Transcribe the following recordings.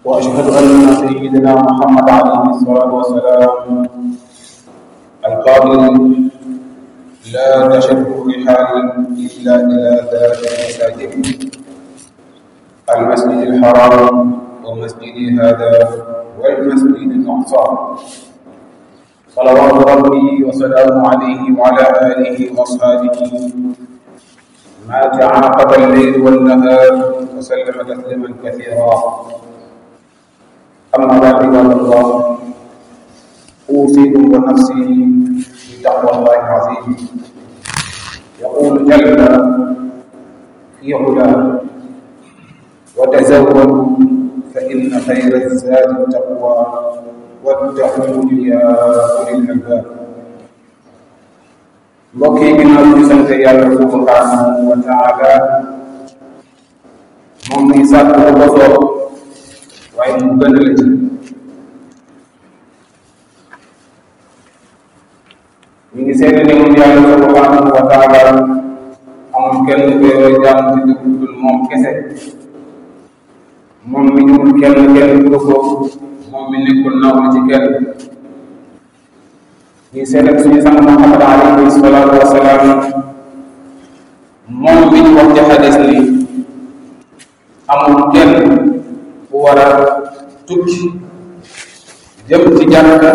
واشهد ان سيدنا محمد عليه الصلاه والسلام القائل لا تشد الرحال الا الى ذات المساجد المسجد الحرام ومسجدي هذا والمسجد الاقصى صلوات ربي وسلامه عليه وعلى اله واصحابه ما تعاقب الليل والنهار وسلم تسليما كثيرا اما بعد عباد الله اوصيكم ونفسي بتقوى الله العظيم يقول جل في علاه وتزودوا فان خير الزاد التقوى واتقون يا اولي الالباب mbokk yi ginnaaw ñu sant yàlla subhanahu wa taala moom mi sàkk lu ko soob waaye mu gën la ci ñu ngi seede ne moom yàlla subhanahu wa taala amul kenn ku yoo jaam ci dëgg dul moom kese moom mi ñëwul kenn kenn du ko moom mi nekkul nawlu ci kenn ñu seede suñu sang Muhammad alayhi salaatu wa salaam moom mi ñu wax ci xadis ni amul kenn ku war a tukki jëm ci jàkka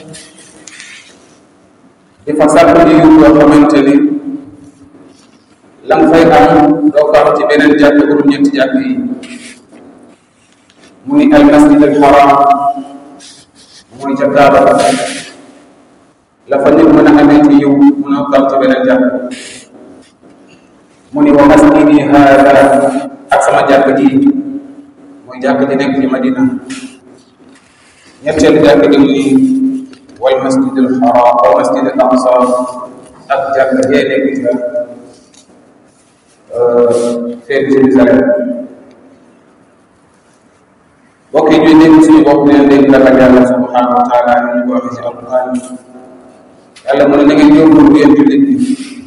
di fa sàkk di yu yoo xamante ni la nga fay am doo ko am ci beneen jàkk bu dul ñetti jàkk yi mu ni al masjid al haram mooy ca Kaaba la fa nit mën a amee ci yiw mënoo ko am ci beneen jàkk mu ni wa masjidi haada ak sama jàkk ji mooy jàkk ji nekk ci Madina ñetteelu jàkk ji mu ni wal masjid al haram wal masjid al aqsa ak jàkk jee nekk ca feeg Jérusalem mbokk yi ñuy dégg suñu bopp leen dégg ragal yàlla subhanahu wa taala ñu ko waxee ci alquran yàlla mu ne na ngeen yóbbul bu yéen jullit bi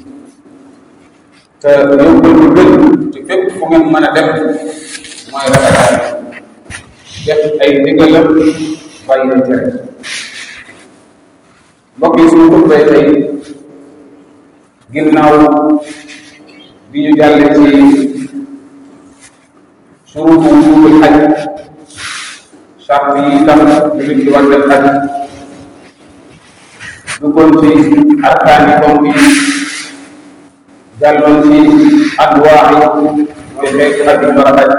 te yóbbul bu gën te fépp fu ngeen mën a dem mooy ragal yàlla def ay ndigalam bàyyi ay tere mbokk yi suñu xutbay tey ginnaaw bi ñu jàlle ci surutu wujubul xaj charte yi tax jullit ci war def xaj duggoon ci arkaani ponk yi jàlloon ci adwaa yi mooy xeetu ak yi war a xaj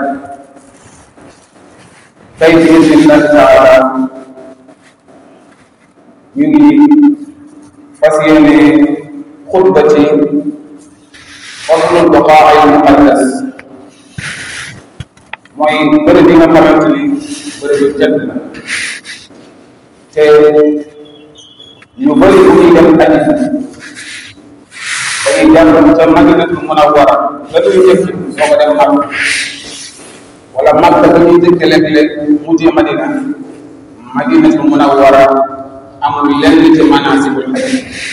tey ci bismillah taala ñu ngi fas yéene xutba ci faslul baqaa'il muqaddas mooy bërëb bi nga xamante ni bërëb yu tedd la te ñu bëri bu ñuy dem aji dañuy jàll ca madinatul munawwara la ñuy jëkk soo ko dem mag wala mag dafa ñuy jëkk léeg-léeg mujjee madina madinatul munawwara amul lenn ci manasibul xaj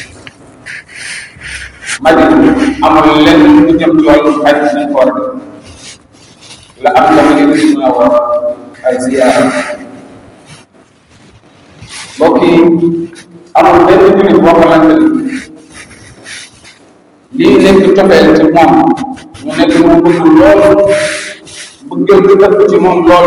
madina amul lenn lu jëm ci wàllu xaj suñ ko war a def la am la madinatul munawwara ay ziyaara mbokk yi amul benn jullit boo xamante ni lii nekk cofeel ci moom mu nekk mu bëgg lool bëggeel di ëpp ci moom lool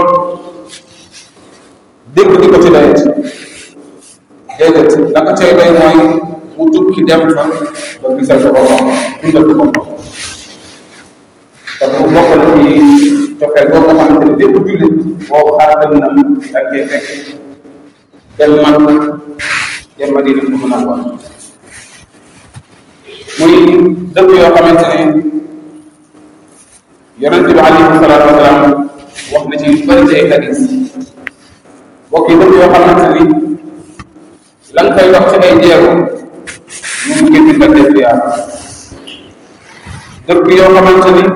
dégg di ko ci doyet déedéet la ko cay doy mooy mu tukki dem fa ba gisal ko boppam dundal ko boppam te bu bokk na ci cofeel boo nga xamante ni bépp jullit boo xaar dem na ak cee fekk dem man dem Madina fu mën a wax muy dëkk yoo xamante ne yonente bi alayhi salaatu wasalaam wax na ci yu bëri ci ay hadis bokk yi dëkk yoo xamante ni la nga koy wax ci ay jeego ñu ngi gën di ko def yaa dëkk yoo xamante ni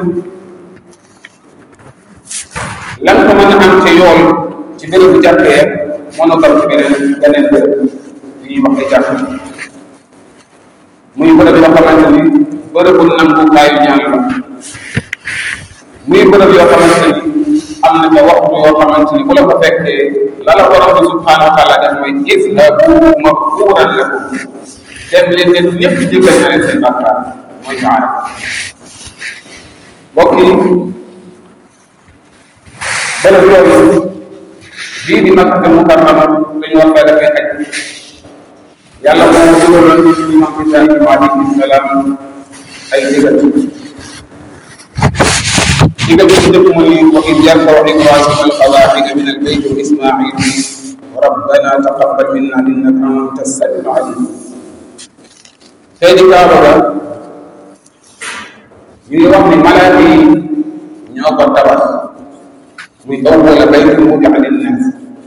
la nga ko mën a am ci yoon ci bérébu jàkkee mënoo tam ci beneen beneen bërëb ñuy wax ay jàkk muy bërëb yoo xamante ni bërëbu nangukaayu ñaan la muy bërëb yoo xamante ni am na ca waxtu yoo xamante ni bu la ko fekkee la la borom bi subhanahu wa taala def mooy izhabu maghfuran lakum dem leen leen ñëpp jéggal na leen seen bàkkaar mooy maana mbokk yi bërëb yooyu bii di Makka Mukarrama dañu war fee defee aj yàlla moo dugaloon ci imam Ibrahima alayhi salaam ay digal digal bi ci njëkk mooy wa id yarfaw Ibrahima alqawaacida min albayt wa Ismail rabbana taqabbal minna innaka anta samiul alim tey di kaaba ga ñu ngi wax ni malaaka yi ñoo ko tabax muy awwala baytin wudi'a linnaas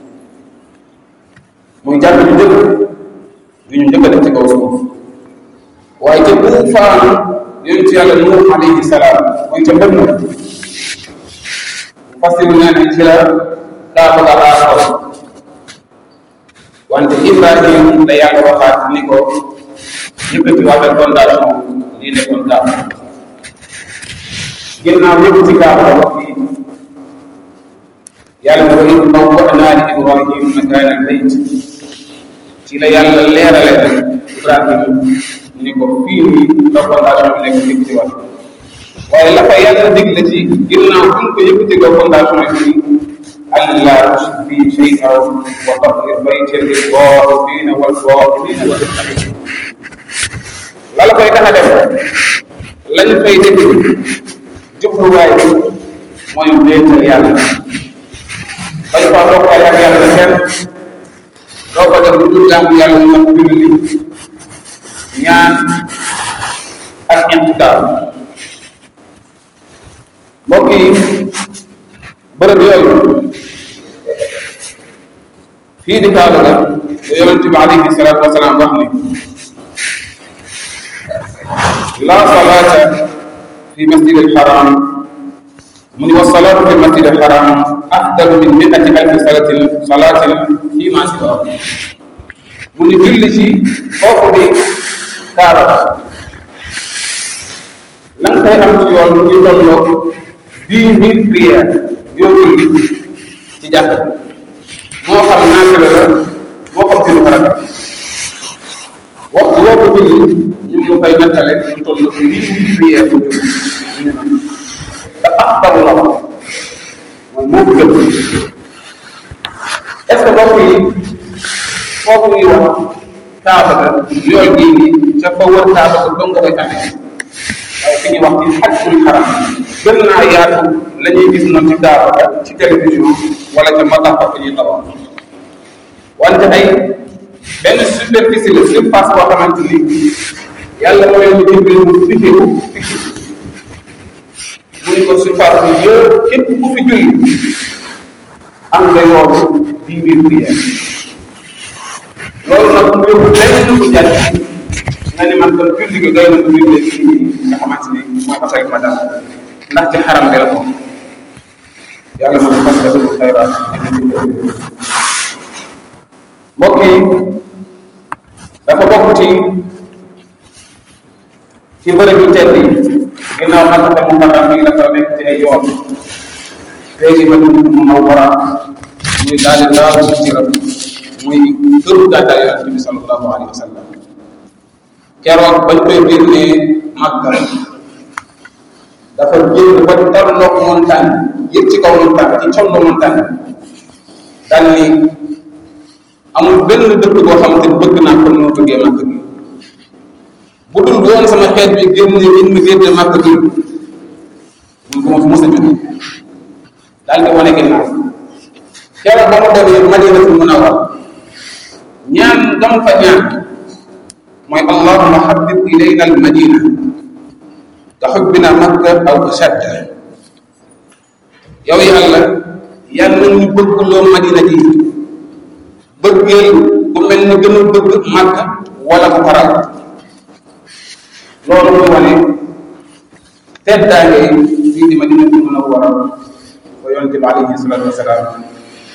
muy jàpp ñu njëkk yu ñu njëkk a def ci kaw suuf waaye ca buufaanu yonent yàlla Nuux alayhi salaam mooy ca mbënn fasiru nee nañ ci la kaaba ga aaroo wante Ibrahim la yàlla waxaat ni ko yëkkati waatal fondation lii nekkoon kaaba ginnaaw yëkkati kaaba la wax fii yàlla na ko it bawwa'naa li Ibrahim makaana al-bayt ci la yàlla leerale rek Ibrahim ni ko fii nii la fondation bi nekk yëkkati waat waaye la fa yàlla digle ci ginnaaw bu ko yëkkati ko fondation yi allaa tushrik bi shay'an wa tahhir baytiya lit-taa'ifiina wal-qaa'idiina wa la la koy tax a def lañ fay def jubluwaay bi mooy wéetal yàlla bañ faa bokkaale ak yàlla kenn doo ko def lu dul jaamu yàlla mu mat julli ñaan ak intikaar mbokk yi bërëb yooyu fii di kaaba ga ba yonente bi alayhi salaatu wasalaam wax ni la salaata fi masjid alxaram mu ni wa salaatu fi masjid alxaram afdalu min miati alfi salatin salatin fi ma siwa mu ni julli ci foofu di kaaba la nga koy am ci yoon mu ngi tolloo dix mille prières yoo julli ci jàkk moo xam naafila la moo xam sinu farata waxtu woo ko julli ñu ngi koy nattale ñu toll dix mille prières bu julli te afdalu la wax mooy moo ko gën est ce que mbokk yi foofu ñuy wax kaaba ga yool gii nii ca fa wër kaaba ga dong nga koy amee waaye fi ñuy wax ci xajjul xaram gën naa yaatu la ñuy gis noonu ci kaaba ga ci télévision wala ca matafa fi ñuy tabax wante ay benn superficie la surface boo xamante ni yàlla mooy ñu dimbali mu fixé ko fixé mu ni ko surface bi yëpp képp ku fi julli am nga yoonu dix mille prières loolu nag mu yóbbu lenn ko jàll nga ni man kon julli gi doy na ko julli fii nga xamante ni mooy ko say madam ndax ci xaram bi la ko yàlla ma fas la suñu xayraat mbokk yi dafa bokk ci ci bërëb yu tedd yi ginnaaw nag te mu xaram bi dafa nekk ci ay yoon léegi ba ñu mu naw wara muy daal di daaw ci rab muy këru gàddaay yonente bi sallallahu alayhi wa sallam keroog bañ koy génnee Makka dafa génn ba tarloog montagne yëg ci kaw montagne ci condo montagne daal ni amul benn dëkk boo xamante ni bëgg naa ko noo bëggee Makka gi bu dul woon sama xeet bi génne in mi génne Makka gi mun bu ma fi mos a jóge daal di wane ginnaaw keroog ba mu demee Madinatul Munawwara ñaan gam fa ñaan mooy allahuma habib ilayna al madina ka xubbina makka aw ashadda yow yàlla yàlla ñu bëgg loo madina ji bëggeel bu mel ni gën a bëgg makka wala bu faral loolu muy wane teddaange fii di madina bi mën a war a ko yonente bi alayhi salatu wasalaam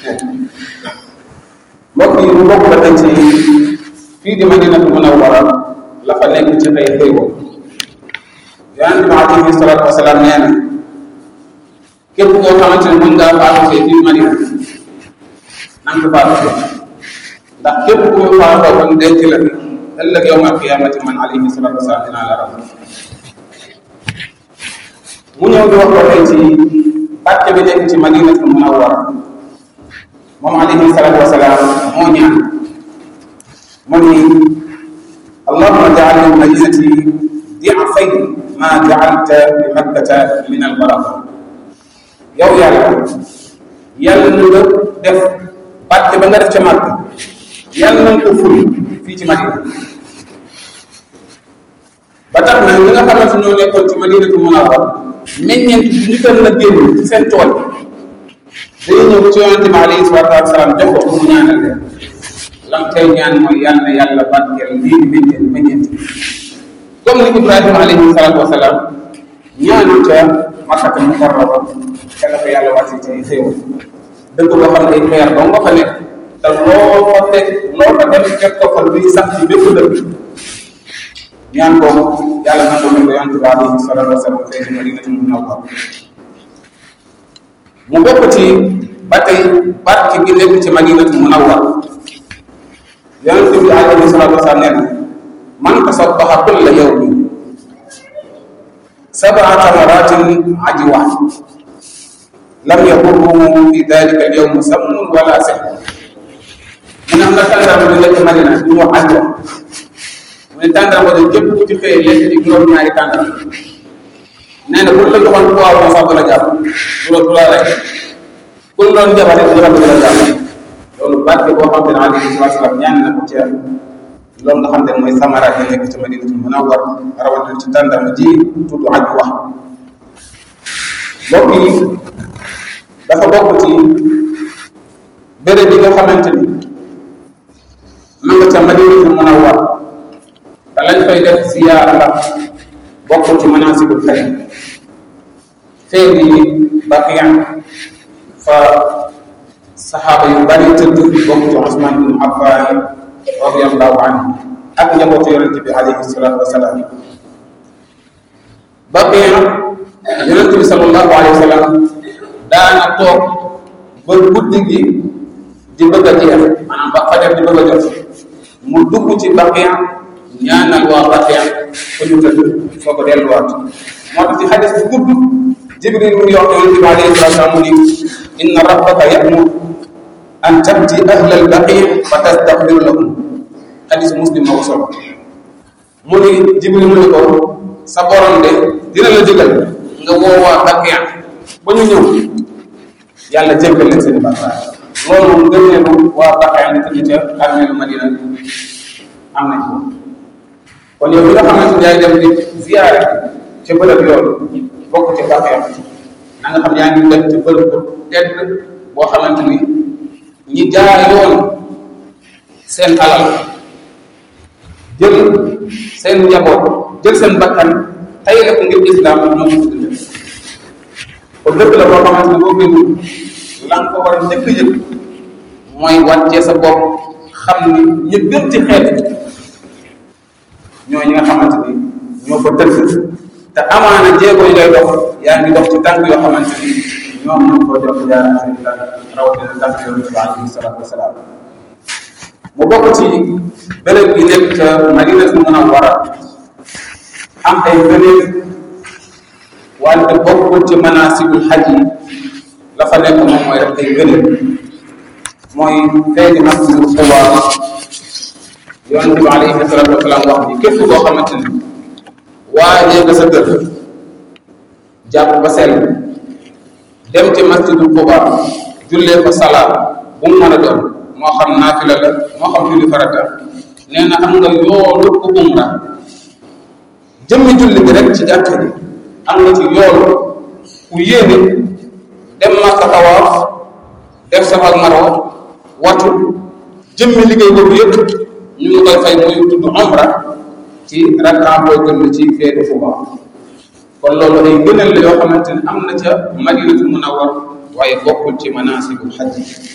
mbokk yi mu bokk ba tey ci fii di madinatu munawwara la fa nekk ci ay xéewal yonente bi alayhi salatu wasalaam nee na képp koo xamante ne mën ngaa faatu fee biir Madina na nga ko faatu fee ndax képp koo faatoo kon denc la fi ëllëg yawmal qiyaamati man alayhi salaatu wasalaam dinaa la ram mu ñëw di wax ko tey ci pàcc bi nekk ci Madinatul Munawwara moom alayhi salaatu wasalaam moo ñaan mu ni allahumma jaal lil madinati di'fay ma jaalta bi makkata min al baraka yow yàlla yàlla na nga def pàcc ba nga def ca màkk yàlla na nga ko ful fii ci Madina ba tax na ñi nga xamante ñoo nekkoon ci Madinatu Munawwara meññeent bi ñu doon na génn ci seen tool dañuy ñëw ci yonente bi alayhi salaatu wa salaam jox ko mu ñaanal leen lam tey ñaan mooy yàlla na yàlla barkeel lii di meññeent meññeent comme ni Ibrahima alayhi salaatu wa salaam ñaanu ca Makkata Mukarrama ca la ko yàlla wàcce ci xéewal dëgg boo xam ne ay xeer doo nga fa nekk te loo fa teg loo fa def fekk ko fa luy sax ci bépp dëkk ñaan boobu yàlla nangu na ko yonent bi alayhi salaatu wa salaam fee ci Madinatul Munawwara mu bokk ci ba tey barke gi nekk ci Madinatul Munawwara yonent bi alayhi salaatu wa salaam nee na man tasabbaha kulla yawmin sab'a tamaratin ajwa lam yadurruhu fi dalika al-yawm sammun wala sihr mu ne am na tàndarma bi nekk Madina du mu ajwa mu ne tàndarma de képp ku ci xëyee lekk ci juróom-ñaari tàndarma nee na buñ la joxoon poids sax du la jàpp du la du la rek kuñ doon jabare du la du la jàpp loolu barke boo xam ne alayhi salaatu salaam ñaan na ko ci loolu nga xam ne mooy samara yi nekk ci Madinatul Munawwara rawatina ci tàndarma ji tudd aj wax mbokk yi dafa bokk ci béréb yi nga xamante ni ma nga ca Madinatul Munawwara te lañ fay def siyaara la bokk ci manasikul xaj fee di Baqiya fa saxaaba yu bari tëdd bokk ci Usmaan bin Affaan radiyallahu anhu ak njabootu yonent bi alayhi salaatu wasalaam Baqiya yonent bi sallallahu alayhi wa sallam daana toog ba guddi gi di bëgg a jeex maanaam ba fajar di bëgg a jot mu dugg ci Baqiya ñaanal waa Baqiya fu ñu tëdd soo ko delluwaat moo tax ci xadis bu gudd Jibril mu ngi wax yonent bi alayhi salaatu wasalaam mu ni inna rabbaka ya'mur an tabti ahla al-baqi fa tastaghfir lahum xadis muslim moo ko solo mu ni Jibril mu ni ko sa borom de dina la digal nga woo waa Baqiya ba ñu ñëw yàlla jéggal leen seen bàkkaar loolu moom gën neenu waa Baqiya ni tëdd ca armeelu Madina am nañ ko kon yow bi nga xamante ni yaay dem di ziyaare ca bërëb yooyu bokk ci Baqiya na nga xam yaa ngi dem ci bërëb bu tedd boo xamante ni ñi jaar yoon seen alal jël seen njaboot jël seen bakkan tey la ko ngir islam ñoo ko dundal kon dëkk la boo xamante ne boo koy dund la nga ko war a njëkk a yëg mooy wàccee sa bopp xam ni ñu gën ci xeet ñoo ñi nga xamante ni ñoo ko tëdd te amaana jéego yi ngay dox yaa ngi dox ci tànk yoo xamante ni ñoom ñoo ko jox jaar seen tànk rawatina tànk yonent bi alayhi salaatu wasalaam mu bokk ci béréb bi nekk ca Madinatul Munawwara am ay beneen wante bokkul ci manasikul xaj yi la fa nekk moom mooy rek ay beneen mooy feeñi masjidul Quba yonent bi alayhi salaatu wasalaam wax ni képp koo xamante ni waajee nga sa kër jàpp ba sell dem ci masjidul Quba jullee fa salaat bu mu mën a doon moo xam naafila la moo xam julli farata nee na am nga yoolu ku umra jëmmi julli bi rek ci jàkka ji am nga ci yoolu ku yéene dem Makka tawaaf def Safa ak Marwa watu jëmmi liggéey boobu yëpp ñu ngi koy fay muy tudd umra ci rakka boo jëmm ci feetu Fuba kon loolu ay gënal la yoo xamante ne am na ca Madinatu Munawwar waaye bokkul ci manasikul xaj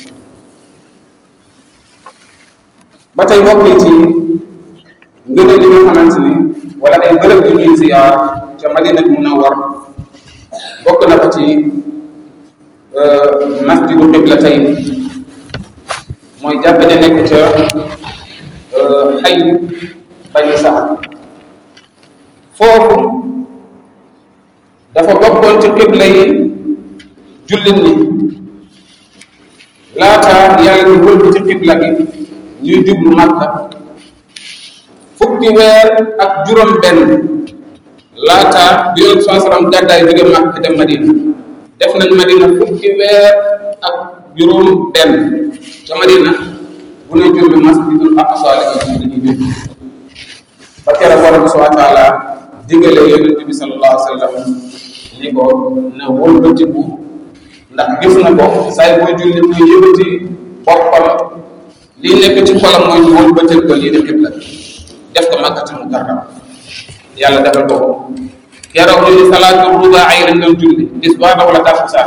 ba tey bokk yi ci ngëneel li nga xamante ni wala ay bërëb yu ñuy ziyaar ca Madinatu Munawwar bokk na ko ci masjidu qiblatayni mooy jàkka ja nekk ca xay bani saad foofu dafa bokkoon ci qibla yi jullit ñi laata yàlla di wëlbu ci qibla gi ñuy jublu Makka fukki weer ak juróom benn laata bi yoon saa salaam gàddaay jóge Makka dem Madina def nañ Madina fukki weer ak juróom benn ca Madina bu ne julli masjidul aqsa la ñuy julli ba keroog borom subhanahu wa taala digale yonent bi sallallahu alayhi wa sallam ni ko na wëlbatiku ndax gis na ko saay booy julli muy yëkkati boppam lii nekk ci xolam mooy ñu wëlbatil ko lii di xibla def ko makkatul mukarram yàlla defal ko ko keroog ñu ni salaatu rubaa ay lañ doon julli bis baa daw la tàkkusaan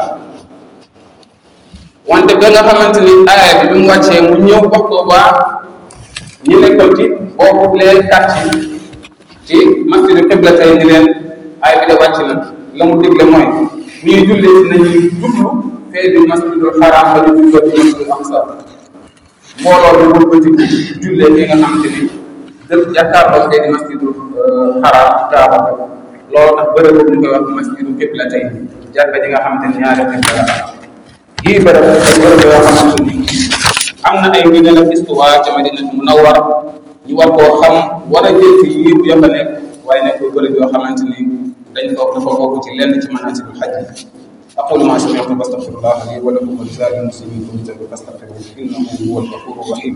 wante ba nga xamante ni aaya bi bi mu wàccee mu ñëw wax ko waa ñi nekkoon ci boobu leen quartier ci masjidu xibla tey ni leen aaya bi de wàcc na la mu digle mooy ñuy julli si nañuy jublu fee di masjidul xaraam ba ñu julloo ci masjidul aqsa mbooloo bi wër bëti jullee fi nga xamante ni dëkk jàkkaarloo fee di masjidul xaraam kaaba loolu tax bërëb boobu ñu koy wax masjidu xibla tey jàkka ji nga xamante ni ñaari xibla la yii bërëb ay bërëb yoo xamante ni am na ay ngëneel ak histoire ca Madina Munawwara ñu war koo xam war a jël ci yëpp ya fa nekk waaye nekk bërëb yoo xamante ni dañ ko dafa bokk ci lenn ci manaasikul hajj أقول ما سمعت فاستغفر الله لي ولكم ولسائر المسلمين كل ذنب فاستغفروه إنه هو الغفور الرحيم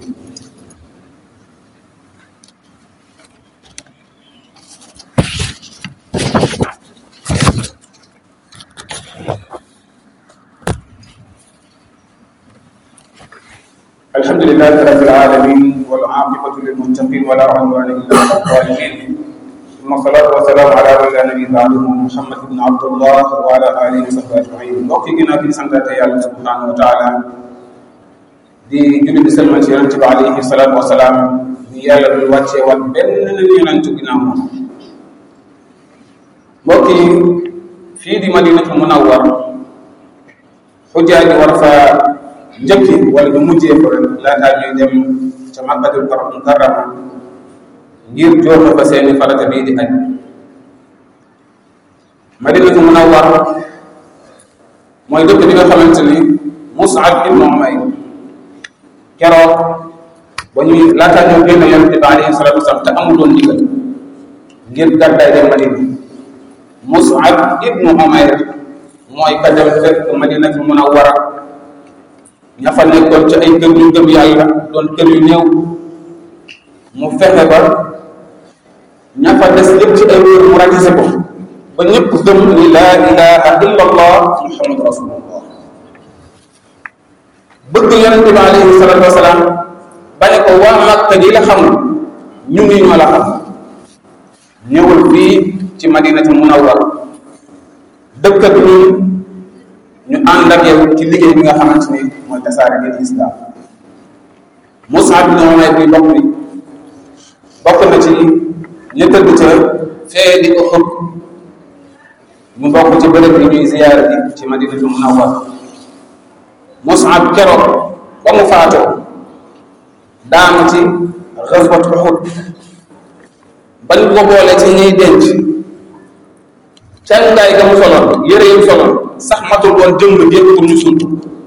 الحمد لله رب العالمين والعاقبة للمتقين ولا عدوان إلا على الظالمين ثم الصلاة والسلام على رسول نبي بعده محمد بن عبد الله وعلى آله وصحبه أجمعين mbokk yi ginnaaw bi ñu santaate yàlla subhanahu wa taala di julli di salmal ci yonente bi alayhi salaatu wasalaam di yàlla du wàccee wat benn yonent ginnaaw moom mbokk yi fii di madinatul munawwar xujaa ji war fa njëkki wala ñu mujjee ko rek laataa ñuy dem ca makkatul mukarrama ngir jooxe fa seeni farata bii di aj madinatu munawwar mooy dëkk bi nga xamante ni Mus'ab ibnu Umayr keroog ba ñuy laataa ñoo génn yonente bi alayhi salatu wasalam te amuloon ndigal ngir gàddaay dem madina Mus'ab ibnu Umayr mooy ka dem fekk madinatu munawwara ña fa nekkoon ci ay kër yu gëm yàlla doon kër yu néew mu fexe ba ña fa des yëpp ci ay wér mu rajise ko ba ñëpp gëm ni laa ilaha illa allah muhammadu rasulullah bëgg yonente bi alayhi salatu wasalaam ba ne ko waa Makka di la xamul ñu ngi ñoo la xam ñëwul fii ci madinatu munawwar dëkk ak ñun ñu ànd ak yow ci liggéey bi nga xamante ni mooy tasaare ngeen islam Mus'ab bin Umayr bi bokk ni bokk na ci ñu tëdd ca fee di ko xëpp mu bokk ci bërëb yi ñuy ziyaara ji ci madinatu munawwar Mus'ab keroog ba mu faatoo daanu ci xaswat Uhud bañ ko boole ci ñuy denc cangaay ga mu soloon yére yi mu soloon sax matul woon jëmm jépp pour ñu sunt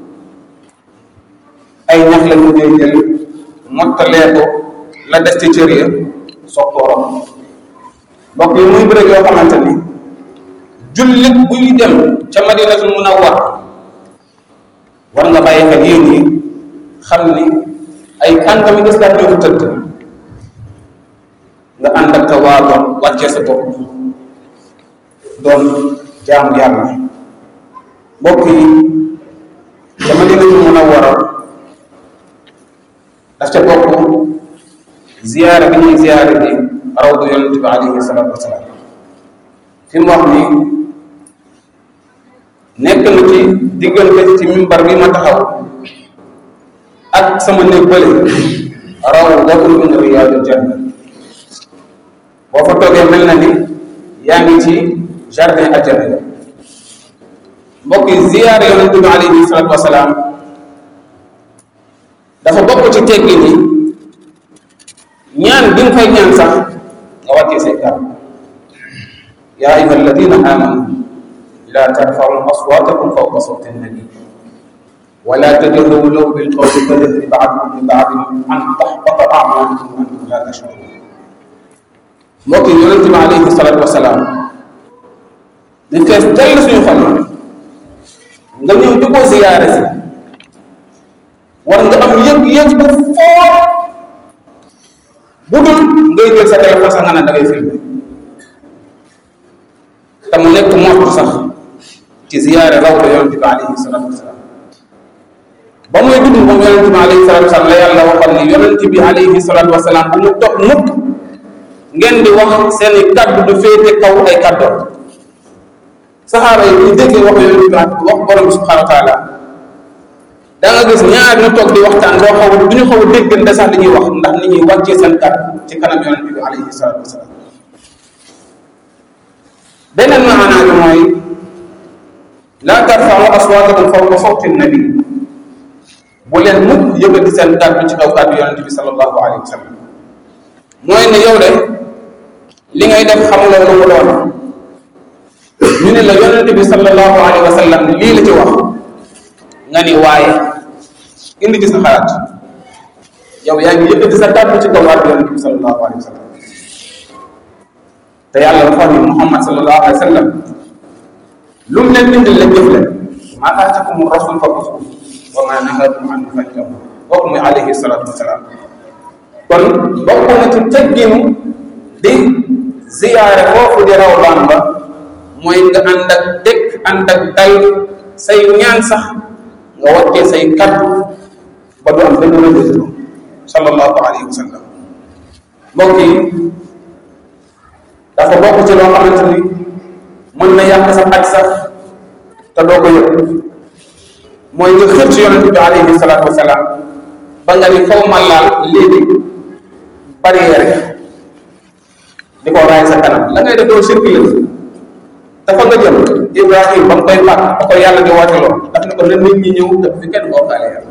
ay ñax la ñu koy jël mottalee ko la des ci cër ya soog koo romb mbokk yi muy bërëb yoo xamante ni jullit buy dem ca madinatul munawwar war nga bàyyi xel yéen yi xam ni ay kàngami islam ñoo ko tëdd nga ànd ak tawaadu wàccee sa bopp doon jaamu yàlla mbokk yi ca madinatul munawwara daf ca bokk ziyaara bi ñuy ziyaara bi rawdu yonente bi alayhi salatu wasalaam fi mu wax ni nekk na ci diggante ci mimbar bi ma taxaw ak sama néeg bële rawdatun min riyaadil janna boo fa toogee mel na ni yaa ngi ci jardin ajjana ya mbokk yi ziyaare yonente bi alayhi salatu wasalaam dafa bokk ci teggi ni ñaan bi nga koy ñaan sax nga wàccee say kàddu yaa ayuha alladina amanu la tarfaru aswatakum fawqa sawti nabi ولا تجهروا له بالقول كجهر بعضكم لبعض ان تحبط اعمالكم وانتم لا تشعرون mbokk yi yonente bi alayhi salatu wasalaam di fees dell suñu xol nga ñëw di ko ziyaare si war nga am yëg-yëg bu foor bu dul ngay jël sa téléphone sax nga ne da ngay filmé te mu nekk moxtu sax ci ziyaare rawda yonente bi alayhi salatu wasalaam ba muy dund moom yonente bi alayhi salatu wasalaam la yàlla waxal ni yonente bi alayhi salatu wasalaam bu mu toog mukk ngeen di wax seeni kaddu du féete kaw ay kaddu saxaaba yi ñu déggee wax yonente bi wax borom bi subhanahu wa taala da nga gis ñaar ñu toog di waxtaan doo xaw du ñu xaw a déggante sax li ñuy wax ndax nit ñi wàccee seen kaddu ci kanam yonente bi alayhi salatu wasalaam beneen maanaa bi mooy laa tarfa'u aswaatakum fawqa sawti nabi bu leen mukk yëkkati seen kàddu ci kaw kàddu yonente bi sallallahu alayhi wa sallam mooy ne yow de li ngay def xamuloo lu mu doon ñu ne la yonente bi sallallahu alayhi wa sallam lii la ci wax nga ni waaye indi ci sa xalaat yow yaa ngi yëkkati sa kàddu ci kaw kàddu yonente bi sallallahu alayhi wa sallam te yàlla dafa ni muhammad sallallahu alayhi wa sallam lu mu leen indil la jëf leen maa aatakum rasul fa xusu wa ma nahakum anhu fantahu kooku muy alayhi salatu wasalaam kon bokk na ci tegginu di ziyaare foofu di raw baan ba mooy nga ànd ak dëkk ànd ak dal say ñaan sax nga wattee say kaddu ba du am benn rëbëtlo sallallahu alayhi wa sallam mbokk yi dafa bokk ci loo xamante ni mën na yàq sa aj sax te doo ko yëg mooy nga xër ci yonente bi alayhi salaatu wasalaam ba nga ni faw ma laal léegi barrière di ko raay sa kanam la ngay def doo circulé dafa nga jëm Ibrahim ba mu koy fàtt ba ko yàlla di woote lool daf ne ko na nit ñi ñëw def fi kenn bokkaale yàlla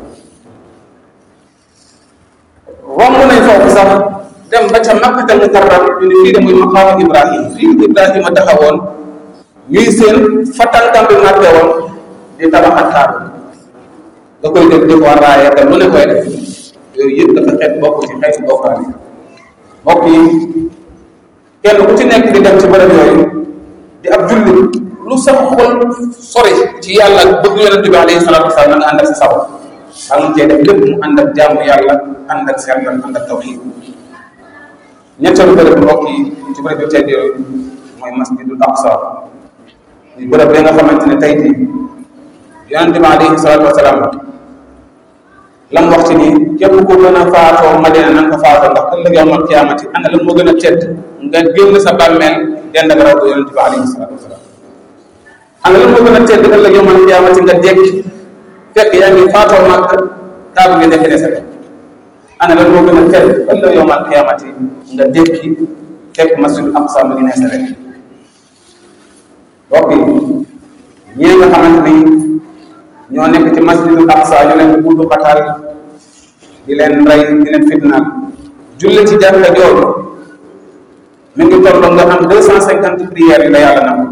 romb nañ foofu sax dem ba ca makkatal mukarram ñu ne fii de muy maqaama Ibrahim fii Ibrahima taxawoon ñuy seen fa tànkam bi màtte woon di tabaxat kaaru nga koy def di ko raaye te lu ne koy def yooyu yëpp dafa xeet bokk ci xeeti bokkaale mbokk yi kenn ku ci nekk di dem ci bërëb yooyu di ab jullit lu sa xol sori ci yàlla bëgg yonente bi alayhi salatu wasalaam na nga ànd ak sa saw ak mu cee def lépp mu ànd ak jaamu yàlla ànd ak sellal ànd ak tawxiid ñetteelu bërëb mbokk yi ci bërëb yu tedd yooyu mooy masjidul aqsa muy bërëb bi nga xamante ne tey jii yonente bi alayhi salatu wasalaam lam wax ci nii képp ku gën a faatoo madina na nga ko faatoo ndax ëllëg yawmal qiyaamati ana lan moo gën a tedd nga génn sa bàmmeel dend ak raw yonente bi alayhi salatu wasalaam ana lan moo gën a tedd ëllëg yawmal qiyaamati nga dekki fekk yaa ngi faatoo màkk taabu nga defe ne sa ana lan moo gën a tedd ëllëg yawmal qiyaamati nga dekki fekk masjidul aqsa mu ngi ne sa rek mbokk yi ñii nga xamante ni ñoo nekk ci masjidul aqsa ñu leen buddu xataal di leen rey di leen fitnaal julli ci jàkka jooju mi ngi toll nga am deux cent cinquante prières yi la yàlla nangu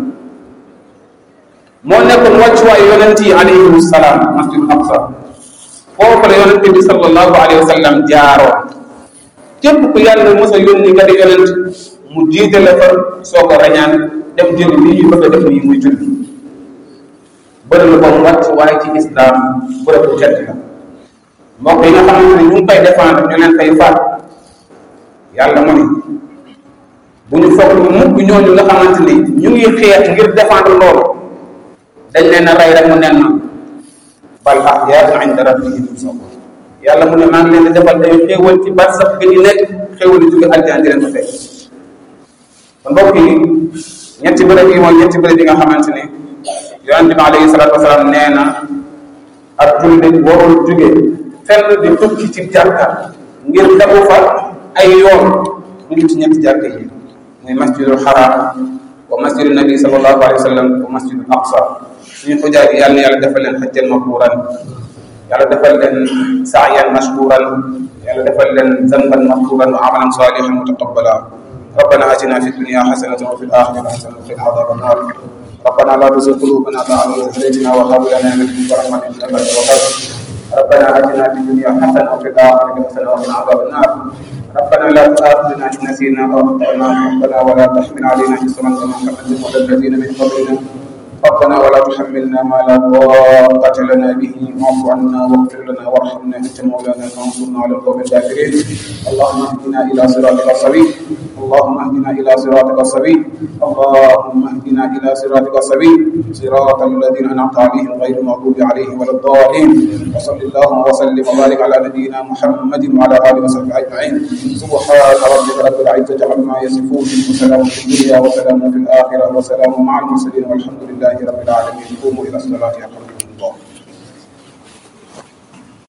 moo nekkoon wàccuwaayu yonent yi alayhim salaam masjidul aqsa foofu la yonent bi sallallahu alayhi wa sallam jaaroo képp ku yàlla mos a yónni nga di yonent mu jiite la fa soo ko rañaan dem jëli lii ñu bëgg a def nii muy julli bërëb ba mu wàcc waaye ci islam bërëb bu tedd la mbokk yi nga xamante ne ñu ngi koy défendre ñu leen koy faat yàlla mu ni bu ñu foog ñu mukk ñooñu nga xamante ni ñu ngi xeex ngir défendre loolu dañ leen a rey rek mu nen na bal ahyaa'un inda rabbihim yurzaqun yàlla mu ne maa ngi leen di defal ay xéewal ci barsax gi ñu nekk xéewal yi jóge aljana di leen ko fekk kon mbokk yi ñetti bërëb yi mooy ñetti bërëb yi nga xamante ni yonente bi alayhi salatu wasalaam nee na ak jullit warul jóge fenn di tukki ci jàkka ngir dabu fa ay yoon lu ñu ci ñetti jàkka yi muy masjidul haram wa masjidul nabi sallallahu alayhi wa sallam wa masjidul aqsa suñu xujaaj yi yàlla na yàlla defal leen xajjan makuuran yàlla defal leen saayan mashkuuran yàlla defal leen zanban maghfuuran wa amalan saalihan mutaqabbala ربنا آتنا في الدنيا حسنة وفي الآخرة حسنة وقنا عذاب النار ربنا لا تزغ قلوبنا بعد إذ هديتنا وهب لنا من لدنك رحمة إنك أنت الوهاب ربنا آتنا في الدنيا حسنة وفي الآخرة حسنة وقنا عذاب النار ربنا لا تؤاخذنا إن نسينا أو أخطأنا ربنا ولا تحمل علينا إصرا كما حملته على الذين من قبلنا ربنا ولا تحملنا ما لا طاقة لنا به واعف عنا واغفر لنا وارحمنا أنت مولانا فانصرنا على القوم الكافرين اللهم اهدنا إلى صراطك السبيل اللهم اهدنا إلى صراطك السبيل اللهم اهدنا إلى صراطك السبيل صراط الذين أنعمت عليهم غير المغضوب عليهم ولا الضالين وصل اللهم وسلم وبارك على نبينا محمد وعلى آله وصحبه أجمعين سبحان ربك رب العزة عما يصفون وسلام في الدنيا وسلام في الآخرة وسلام مع المرسلين والحمد لله رب العالمين قوموا إلى الصلاة يرحمكم الله